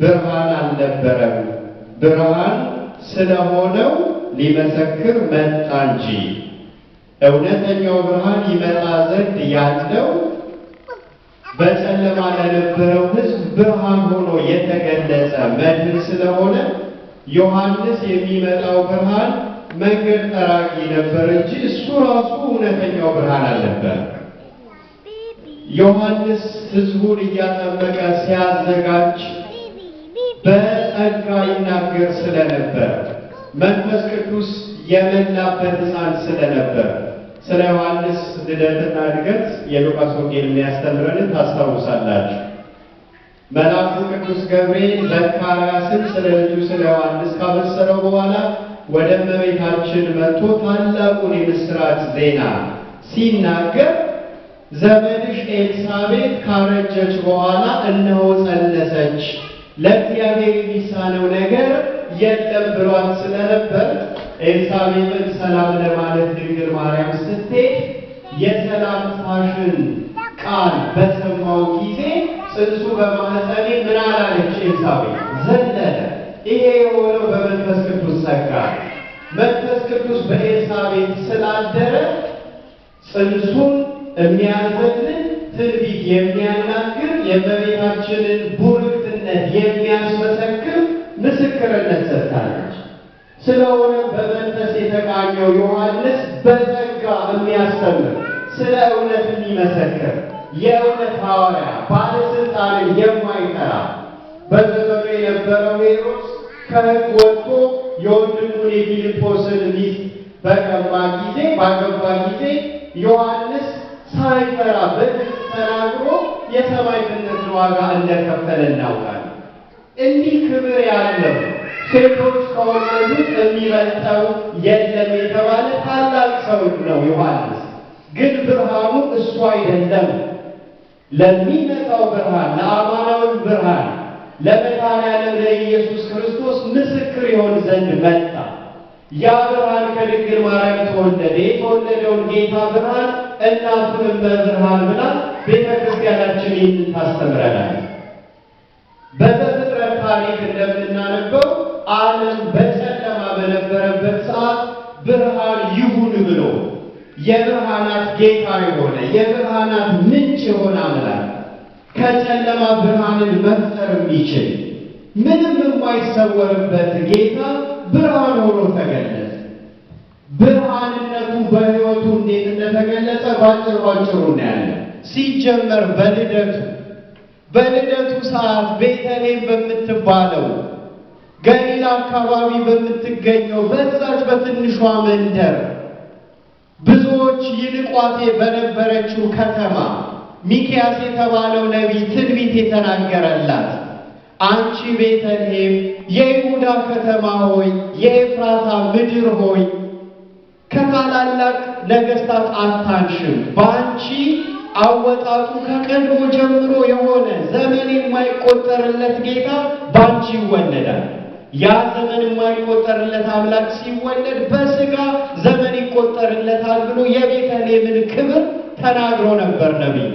ብርሃን አልነበረም፣ ብርሃን ስለሆነው ሊመሰክር መጣ እንጂ እውነተኛው ብርሃን ይመጣ ዘንድ ያለው በጨለማ ለነበረው ሕዝብ ብርሃን ሆኖ የተገለጸ መድህን ስለሆነ ዮሐንስ የሚመጣው ብርሃን መንገድ ጠራጊ ነበር እንጂ እሱ ራሱ እውነተኛው ብርሃን አልነበር። ዮሐንስ ሕዝቡን እያጠመቀ ሲያዘጋጅ በጸጋ ይናገር ስለነበር መንፈስ ቅዱስ የመላበት ሕፃን ስለነበር ስለ ዮሐንስ ልደትና እድገት የሉቃስ ወንጌል የሚያስተምረንን ታስታውሳላችሁ። መልአኩ ቅዱስ ገብርኤል ዘካርያስን ስለ ልጁ ስለ ዮሐንስ ካበሰረው በኋላ ወደ እመቤታችን መጥቶ ታላቁን የምሥራች ዜና ሲናገር ዘመድሽ ኤልሳቤጥ ካረጀች በኋላ እነሆ ጸነሰች፣ ለእግዚአብሔር የሚሳነው ነገር የለም ብሏት ስለነበር ኤልሳቤጥን ሰላም ለማለት ድንግል ማርያም ስትሄድ የሰላምታሽን ቃል በሰማው ጊዜ ጽንሱ በማኅፀኔ ምን አላለች ኤልሳቤጥ ዘለለ። ይሄ የሆነው በመንፈስ ቅዱስ ጸጋ፣ መንፈስ ቅዱስ በኤልሳቤጥ ስላደረ ጽንሱን የሚያዘልን ትንቢት የሚያናግር የእመቤታችንን ቡርክትነት የሚያስመሰክር ምስክርነት ሰጥታለች። ስለሆነ በመንፈስ የተቃኘው ዮሐንስ በጸጋ የሚያስተምር ስለ እውነት የሚመሰክር የእውነት ሐዋርያ ባለሥልጣንን የማይጠራ በዘመኑ የነበረው ሄሮድስ ከሕግ ወጥቶ የወንድሙን የፊልጶስን ሚስት በቀማ ጊዜ ባገባ ጊዜ ዮሐንስ ሳይፈራ በግልጽ ተናግሮ የሰማዕትነትን ዋጋ እንደከፈለ እናውቃለን። እንዲህ ክብር ያለው ሴቶች ከወለዱት የሚበልጠው የለም የተባለ ታላቅ ሰው ነው ዮሐንስ። ግን ብርሃኑ እሱ አይደለም። ለሚመጣው ብርሃን፣ ለአማናዊ ብርሃን፣ ለመድኃኔዓለም ለኢየሱስ ክርስቶስ ምስክር ይሆን ዘንድ መጣ። ያ ብርሃን ከድንግል ማርያም ተወለደ። የተወለደውን ጌታ ብርሃን እናቱንም በብርሃን ብላ ቤተ ክርስቲያናችን ይህንን ታስተምረናል። በዘፍጥረት ታሪክ እንደምናነበው ዓለም በጨለማ በነበረበት ሰዓት ብርሃን ይሁን ብሎ የብርሃናት ጌታ የሆነ የብርሃናት ምንጭ የሆነ አምላክ ከጨለማ ብርሃንን መፍጠር የሚችል ምንም የማይሰወርበት ጌታ ብርሃን ሆኖ ተገለጸ። ብርሃንነቱ በሕይወቱ እንዴት እንደተገለጸ ባጭር ባጭሩ እናያለን። ሲጀመር በልደቱ በልደቱ ሰዓት ቤተልሔም በምትባለው ገሊላ አካባቢ በምትገኘው በዛች በትንሿ መንደር ብዙዎች ይንቋቴ በነበረችው ከተማ ሚክያስ የተባለው ነቢይ ትንቢት የተናገረላት አንቺ ቤተልሔም የይሁዳ ከተማ ሆይ የኤፍራታ ምድር ሆይ ከታላላቅ ነገሥታት አታንሽም፣ በአንቺ አወጣጡ ከቀድሞ ጀምሮ የሆነ ዘመን የማይቆጠርለት ጌታ በአንቺ ይወለዳል። ያ ዘመን የማይቆጠርለት አምላክ ሲወለድ በሥጋ ዘመን ይቆጠርለታል ብሎ የቤተልሔምን ክብር ተናግሮ ነበር ነቢዩ።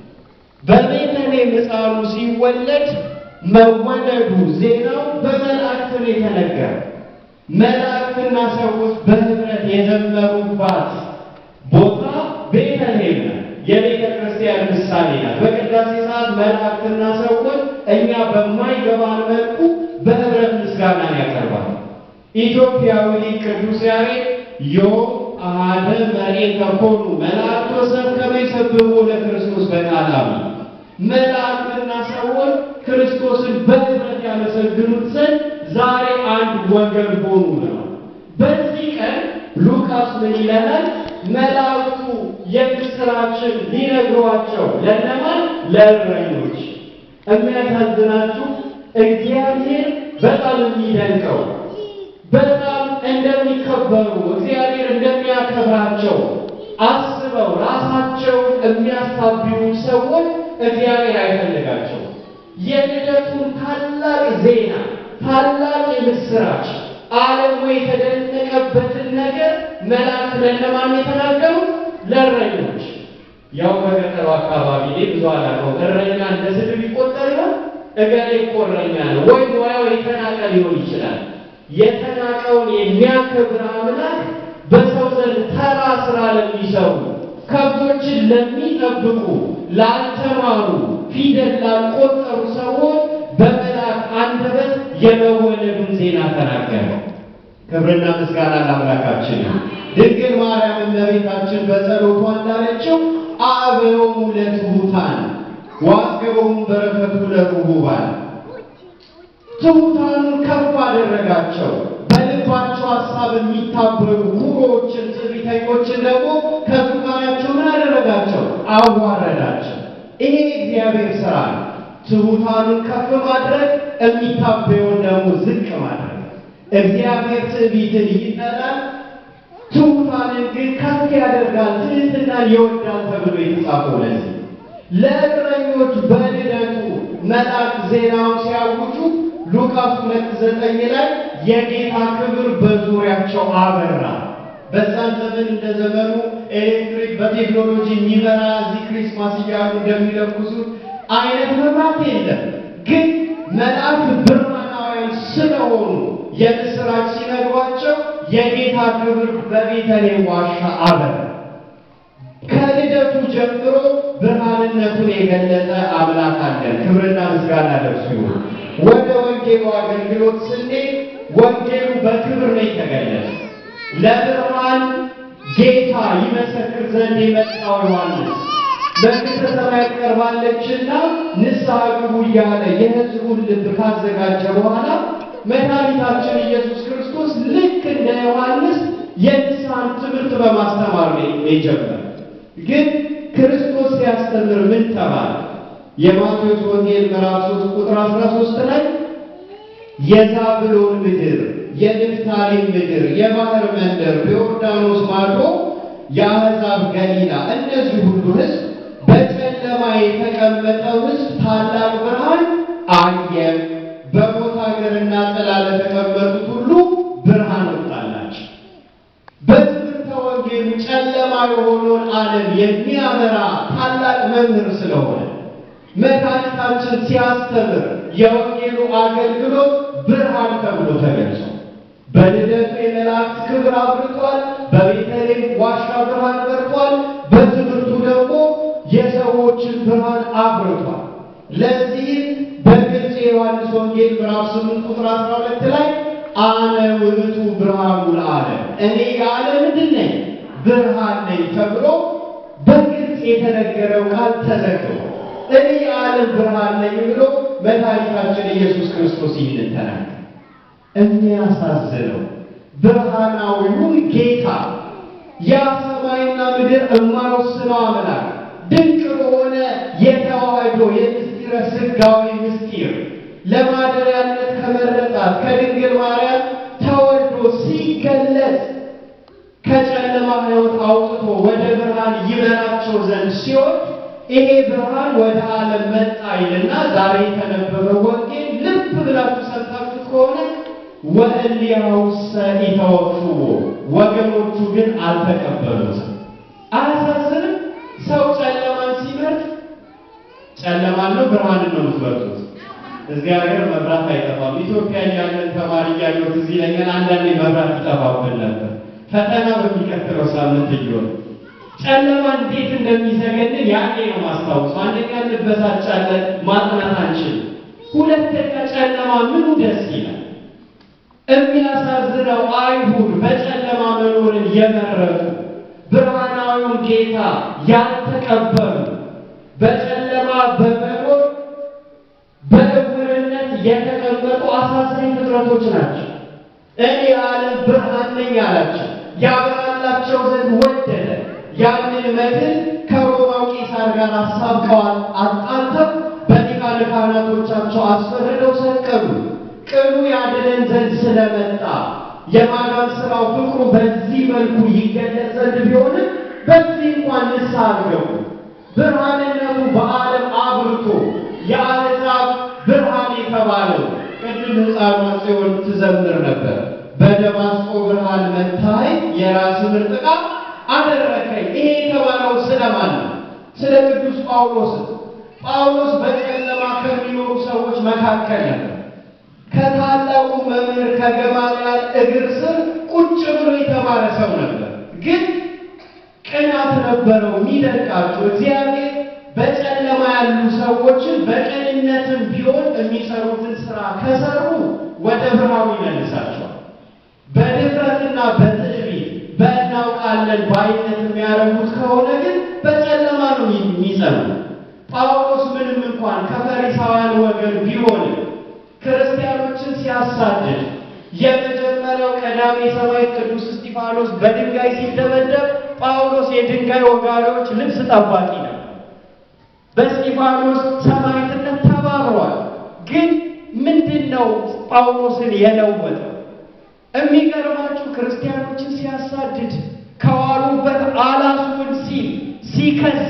በቤተልሔም ሕፃኑ ሲወለድ መወለዱ ዜናው በመላእክት ነው የተነገረ። መላእክትና ሰዎች በኅብረት የዘመሩባት ቦታ ቤተልሔም ነው። የቤተ ክርስቲያን ምሳሌ ናት። በቅዳሴ ሰዓት መላእክትና ሰዎች እኛ በማይገባን መልኩ በኅብረት ምስጋናን ያቀርባል። ኢትዮጵያዊ ሊቅ ቅዱስ ያሬድ ዮም አሐደ መሬተ ኮኑ መላእክት ወሰብ ከመ ይሰብሕዎ ለክርስቶስ በቃላሚ መላእክትና ሰዎች ክርስቶስን በኅብረት ያመሰግኑት ዘንድ ዛሬ አንድ ወገን ሆኑ ነው። በዚህ ቀን ሉቃስ ምን ይለናል? መላእክቱ የምስራችን ሊነግሯቸው ለነማን? ለእረኞች። የሚያሳዝናችሁ እግዚአብሔር በጣም የሚደንቀው በጣም እንደሚከበሩ እግዚአብሔር እንደሚያከብራቸው አስበው ራሳቸውን የሚያሳብዩ ሰዎች እግዚአብሔር አይፈልጋቸው። የልደቱን ታላቅ ዜና ታላቅ የምስራች ዓለሙ የተደነቀበትን ነገር መላእክት ለነማን የተናገሩት? ለእረኞች። ያው በገጠሩ አካባቢ ላይ ብዙ አላውቀው እረኛ እንደ ስድብ ይቆጠር ነው። እገሌ ቆረኛ ነው ወይ ሙያው የተናቀ ሊሆን ይችላል። የተናቀውን የሚያከብር አምላክ በሰው ዘንድ ተራ ስራ ለሚሰሩ ከብቶችን ለሚጠብቁ ላልተማሩ ፊደል ላልቆጠሩ ሰዎች በመልአክ አንደበት የመወለዱን ዜና ተናገረ። ክብርና ምስጋና ለአምላካችን። ድንግል ማርያም እመቤታችን በጸሎቷ እንዳለችው አበው ለትሑታን ወአዝገቦሙ በረከቱ ለርሁባን ትሑታኑን ከፍ አደረጋቸው። በልባቸው ሀሳብ የሚታበሩ ኩሮዎችን፣ ትዕቢተኞችን ደግሞ ከዙፋናቸው ምን አደረጋቸው? አዋረዳቸው። ይሄ እግዚአብሔር ሥራ ነው። ትሑታኑን ከፍ ማድረግ፣ የሚታበየውን ደግሞ ዝቅ ማድረግ። እግዚአብሔር ትዕቢትን ይጠላል፣ ትሑታንን ግን ከፍ ያደርጋል፣ ትሕትናን ይወዳል ተብሎ የተጻፈው ለዚህ ለእግረኞች በልደቱ መልአክ ዜናውን ሲያውጁ ሉቃስ ሁለት ዘጠኝ ላይ የጌታ ክብር በዙሪያቸው አበራ። በዛን ዘመን እንደ ዘመኑ ኤሌክትሪክ በቴክኖሎጂ የሚበራ እዚህ ክሪስማስ እያሉ እንደሚለኩሱት አይነት መብራት የለም። ግን መልአክ ብርሃናውያን ስለሆኑ የምስራች ሲነግሯቸው የጌታ ክብር በቤተልሔም ዋሻ አበራ። ከልደቱ ጀምሮ ብርሃንነቱን የገለጠ አምላክ አለን። ክብርና ምስጋና ለእርሱ ይሁን። ወደ ወንጌሉ አገልግሎት ስንሄድ ወንጌሉ በክብር ነው የተገለጠ። ለብርሃን ጌታ ይመሰክር ዘንድ የመጣው ዮሐንስ መንግሥተ ሰማያት ቀርባለችና ንስሐ ግቡ እያለ የሕዝቡን ልብ ካዘጋጀ በኋላ መድኃኒታችን ኢየሱስ ክርስቶስ ልክ እንደ ዮሐንስ የንስሐን ትምህርት በማስተማር ነው የጀመረ። ግን ክርስቶስ ሲያስተምር ምን ተባለ? የማቴዎስ ወንጌል ምዕራፍ 3 ቁጥር 13 ላይ የዛብሎን ምድር፣ የንፍታሌም ምድር፣ የባህር መንደር፣ በዮርዳኖስ ማዶ የአሕዛብ ገሊላ፣ እነዚህ ሁሉ ሕዝብ በጨለማ የተቀመጠው ሕዝብ ታላቅ ብርሃን አየ። በሞት ሀገርና ጥላ ለተቀመጡት ሁሉ ብርሃን ወጣላቸው። በትምህርተ ወንጌሉ ጨለማ የሆነውን ዓለም የሚያበራ ታላቅ መምህር ስለሆነ መድኃኒታችን ሲያስተምር የወንጌሉ አገልግሎት ብርሃን ተብሎ ተገልጿል። በልደቱ የመላእክት ክብር አብርቷል። በቤተልሔም ዋሻ ብርሃን በርቷል። በትምህርቱ ደግሞ የሰዎችን ብርሃን አብርቷል። ለዚህም በግልጽ የዮሐንስ ወንጌል ምዕራፍ 8 ቁጥር 12 ላይ አነ ውእቱ ብርሃኑ ለዓለም እኔ የዓለም ምንድን ነኝ? ብርሃን ነኝ ተብሎ በግልጽ የተነገረው ቃል ተዘግቧል። እኔ የዓለም ብርሃን ነኝ ብሎ መድኃኒታችን ኢየሱስ ክርስቶስ ይህንን ተናገረ። የሚያሳዝነው ብርሃናዊውን ጌታ ያ ሰማይና ምድር የማይወስነው አምላክ ድንቅ በሆነ የተዋህዶ የምስጢረ ሥጋዌ ምስጢር ለማደሪያነት ከመረጣት ከድንግል ማርያም ተወልዶ ሲገለጽ ከጨለማ ሕይወት አውጥቶ ወደ ብርሃን ይመራቸው ዘንድ ሲሆን ይሄ ብርሃን ወደ ዓለም መጣ ይልና ዛሬ የተነበበው ወንጌል ልብ ብላችሁ ሰምታችሁት ከሆነ ወእሊያውሰ ኢተወክፍዎ ወገኖቹ ግን አልተቀበሉትም። አያሳዝንም? ሰው ጨለማን ሲመርጥ ጨለማን ነው ብርሃንን ነው የምትመርጡት? እዚህ ሀገር መብራት አይጠፋም። ኢትዮጵያ እያለን ተማሪ እያለሁ ትዝ ይለኛል አንዳንዴ መብራት ይጠፋብን ነበር። ፈተና በሚቀጥለው ሳምንት እየሆነ ጨለማ እንዴት እንደሚዘገንን ያኔ ነው ማስታወሱ። አንደኛ እንበሳጫለን፣ ማጥናት አንችልም። ሁለተኛ ጨለማ ምኑ ደስ ይላል። የሚያሳዝነው አይሁድ በጨለማ መኖርን የመረጡ ብርሃናዊውን ጌታ ያልተቀበሉ በጨለማ በመኖር በእውርነት የተቀመጡ አሳዛኝ ፍጥረቶች ናቸው። እኔ የዓለም ብርሃን ነኝ አላቸው። ያበራላቸው ዘንድ ወደደ። ያንን መድን ከሮማው ቄሳር ጋር አሳብቀዋል። አጣልተው በሊቃነ ካህናቶቻቸው አስፈርደው ሰቀሉ። ቅሉ ያድነን ዘንድ ስለመጣ የማዳን ሥራው ፍቅሩ በዚህ መልኩ ይገለጽ ዘንድ ቢሆንም በዚህ እንኳን ንስሐ አልገቡ። ብርሃንነቱ በዓለም አብርቶ የአሕዛብ ብርሃን የተባለው ቅድም ሕፃኗ ጽዮን ትዘምር ነበር። በደማስቆ ብርሃን መታይ የራስ ምርጥቃት አደረከኝ። ይሄ የተባለው ስለማን ነው? ስለ ቅዱስ ጳውሎስ። ጳውሎስ በጨለማ ከሚኖሩ ሰዎች መካከል ነበር። ከታላቁ መምህር ከገማልያል እግር ስር ቁጭ ብሎ የተማረ ሰው ነበር። ግን ቅናት ነበረው የሚደንቃቸው። እግዚአብሔር በጨለማ ያሉ ሰዎችን በቅንነትም ቢሆን የሚሰሩትን ስራ ከሰሩ ወደ ብርሃኑ ይመልሳቸዋል። በድፍረትና በትዕቢት በእናውቃለን በአይነት የሚያረጉት ከሆነ ግን በጨለማ ነው የሚጸኑ። ጳውሎስ ምንም እንኳን ከፈሪሳውያን ወገን ቢሆንም ክርስቲያኖችን ሲያሳድድ የመጀመሪያው ቀዳሜ ሰማዕት ቅዱስ እስጢፋኖስ በድንጋይ ሲደበደብ ጳውሎስ የድንጋይ ወጋሪዎች ልብስ ጠባቂ ነው። በእስጢፋኖስ ሰማዕትነት ተባብሯል። ግን ምንድን ነው ጳውሎስን የለወጠው? የሚገርማችሁ ክርስቲያኖችን ሲያሳድድ ከዋሉበት አላስውን ሲል ሲከስ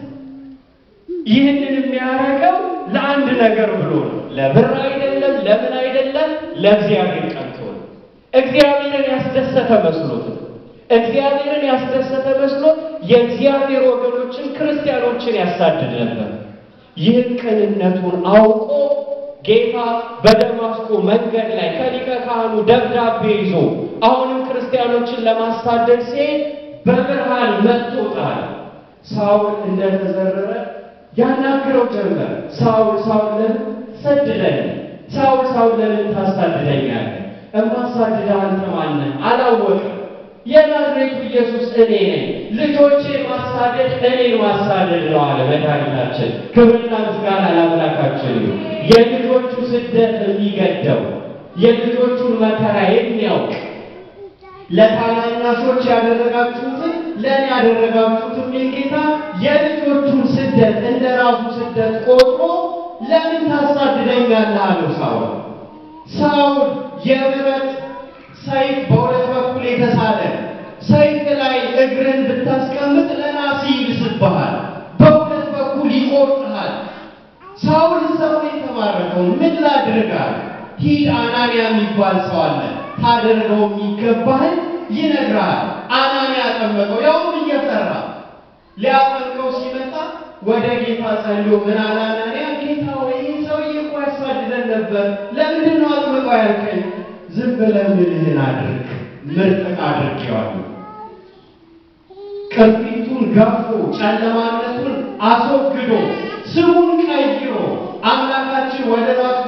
ይህንን የሚያደርገው ለአንድ ነገር ብሎ ነው። ለብር አይደለም፣ ለምን አይደለም፣ ለእግዚአብሔር ቀንቶ ነው። እግዚአብሔርን ያስደሰተ መስሎት ነው። እግዚአብሔርን ያስደሰተ መስሎት የእግዚአብሔር ወገኖችን ክርስቲያኖችን ያሳድድ ነበር። ይህን ቅንነቱን አውቆ ጌታ በደማስቆ መንገድ ላይ ከሊቀ ካህኑ ደብዳቤ ይዞ አሁንም ክርስቲያኖችን ለማሳደድ ሲሄድ በብርሃን መጥቶታል። ሳውል እንደተዘረረ ያናግረው ጀመር። ሳውል ሳውል ለምን ሰድደኝ? ሳውል ሳውል ለምን ታሳድደኛለህ? እማሳድድህ አንተ ማነህ? አላወቅም። የናዝሬቱ ኢየሱስ እኔ ነኝ። ልጆቼ ማሳደድ እኔን ማሳደድ ነው አለ መድኃኒታችን። ክብርና ምስጋና ለአምላካችን ይሁን። የልጆቹ ስደት የሚገደው የልጆቹን መከራ የሚያውቅ ለታናናሾች ያደረጋችሁትን ለእኔ ያደረጋችሁት የሚል ጌታ የልጆቹን ስደት እንደ ራሱ ስደት ቆጥሮ ለምን ታሳድደኛለህ አለው ሳውል። ሳውል የብረት ሰይፍ በሁለት በኩል የተሳለ ሰይፍ ላይ እግርን ብታስቀምጥ ለናሲ ይብስብሃል፣ በሁለት በኩል ይቆርጥሃል። ሳውል ሰው የተማረከው ምን ላድርጋል? ሂድ አናንያ የሚባል ሰው አለ ታደርገው የሚገባህን ይነግራል። አናንያ ጠመቀው፣ ያውም እየፈራ ሊያጠምቀው ሲመጣ ወደ ጌታ ጸልዮ ምን አለ አናንያ? ጌታ ወይ ይህ ሰውዬ እኮ ያሳድደን ነበር፣ ለምንድን ነው አጥምቀው ያልከኝ? ዝም ብለህ ምልህን አድርግ፣ ምርጥቅ አድርጌዋለሁ። ቅርፊቱን ገፎ ጨለማነቱን አስወግዶ ስሙን ቀይሮ አምላካችን ወደ ራሱ